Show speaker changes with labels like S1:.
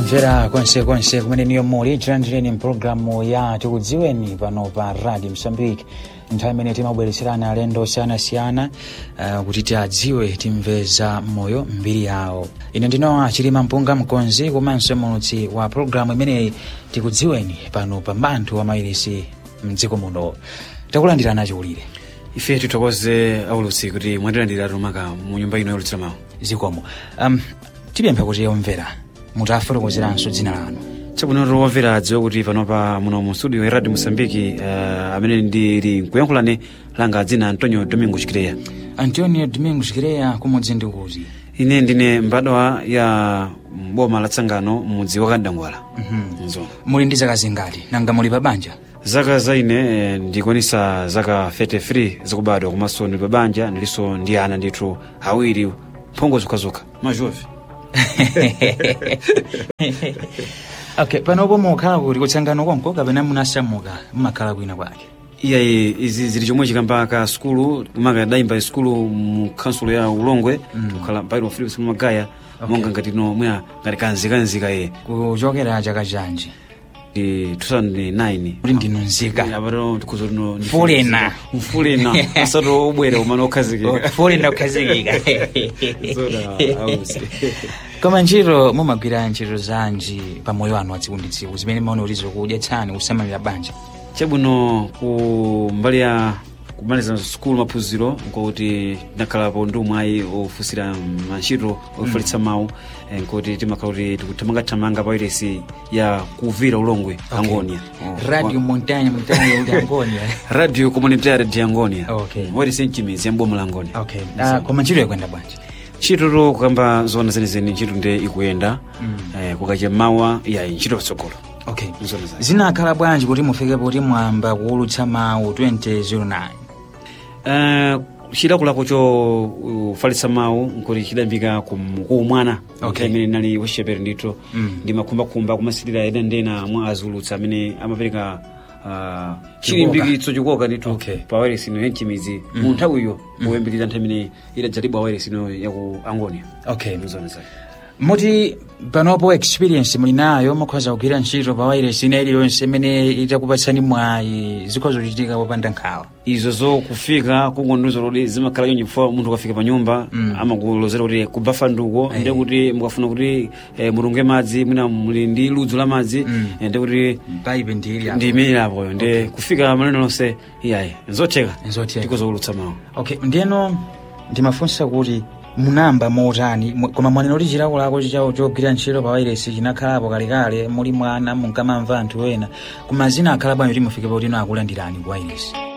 S1: mvera konsekonse kumene niyo muli tilandireni mpulogalamu ya tikudziweni pano pa radio msambiki nthawi imene timabweretserana alendo osiyanasiyana uh, kuti tiadziwe timve za moyo mbiri yawo ine ndinowa chilima mpunga mkonzi komanso mulutsi wa pulogalamu imeneyi tikudziweni pano pa mbanthu wa mairisi mdziko muno takulandirana chiwulire
S2: ife tithokoze aulutsi kuti mwatilandira tumaka mu nyumba ino yolutsira mawu
S1: zikomo um, tipempha kuti omvera mutafotokozeranso dzina lanu
S2: chabwino wamvera adziwe kuti panopa muno mu studio ya radio mosambiki uh, amene ndili nkuyankhulane langa dzina antonio domingo chikireya
S1: antonio domingo chikireya kumudzi ndi kuti
S2: ine ndine mbadwa ya boma la tsangano mudzi wa kandangwala
S1: Mhm.
S2: nzo
S1: muli ndi zaka zingati nanga muli pa banja
S2: zaka za ine eh, ndikwanisa zaka 33 zakubadwa komanso ndili pa banja ndilinso ndi ana ndithu awiri mphongo zokhazokha majovi
S1: okay panopo mukhala kuti kutsangano konko kapena munasamuka mumakhala kwina kwake
S2: iyayi izi zili chomwe chikambaka skulu kumaka dayimba skulu mu kansulo ya ulongwe kukhala mpaino philips mumagaya monga ngati no mwa ngati kanzikanzika ye
S1: kuchokera chaka chanji
S2: ndi 2009
S1: kuti ndinu nzika
S2: apato tikhuza tino
S1: Fulena.
S2: mfulena asati obwera umene okhazikika
S1: fulena kukhazikika
S2: Zoda, ausi.
S1: koma ntchito mumagwira ntchito zanji pa moyo wanu wa tsiku ndi tsiku zimene maone kuti zikudyetsani kusamalira banja
S2: chabwino ku mbali ya kumaliza skulu maphunziro nkuti tinakhalapo ndi umwayi ofusira mantchito ofalitsa mawu eh, nkuti timakhala kuti tikuthamangathamanga pa wailesi ya kuvira ulongwe angonia
S1: radio montagne montagne kuti angonia
S2: radio communitaire de angonia
S1: Okay.
S2: wailesi mchimizi ya mboma la angonia
S1: okay Ah, koma ntchito yakwenda bwanji
S2: ntchitoto kukamba zona zenizeni ntchito nde ikuyenda eh, kukacha mawa ya ntchito patsogolo
S1: okay
S2: Zona zake.
S1: zinakhala bwanji kuti mufike poti mwamba kuwulutsa mawu 2009
S2: Uh, chilakolako cho ufalitsa mawu nkuti chidambika kum- kuumwana
S1: Okay.
S2: imene nali wachipere ndithu
S1: Mm.
S2: ndi makhumbakhumba kumasilira ena ndena mwa azulutsa amene amapereka uh, chilimbikitso chikoka ndithu
S1: Okay.
S2: pa wairesi ino yanchimizi mu nthawiyo poyambirira nthawi imene idadzalibwa wairesi ino yaku angonia
S1: okay
S2: mzona zake
S1: muti panopo experience muli nayo mukhoza kugwira ntchito pa wairesi ina iliyonse imene itakupatsani mwayi zikhoza kuchitika popanda nkhawa
S2: izo zo kufika kungondizo kuti zimakhala chonje chifukwa munthu ukafika pa nyumba
S1: Mm.
S2: amakulozera kuti kubafa nduko
S1: Eh.
S2: nde kuti mukafuna kuti eh, mutunge madzi mwina muli ndi ludzu la madzi
S1: Mm.
S2: eh, nde kuti
S1: paipe ndili
S2: ndi imene apoyo nde kufika maneno lonse iyayi nzotheka
S1: Nzotheka.
S2: tikozowulutsa mawu
S1: okay ndiyeno ndimafunsa kuti munamba motani mu- koma mwanena kuti chilakolako chichawo chogwira ntchito pa wairesi chinakhalapo kalekale muli mwana munkamamva anthu ena koma zina akhala bwanji kuti mufike poti ino akulandirani ku wairesi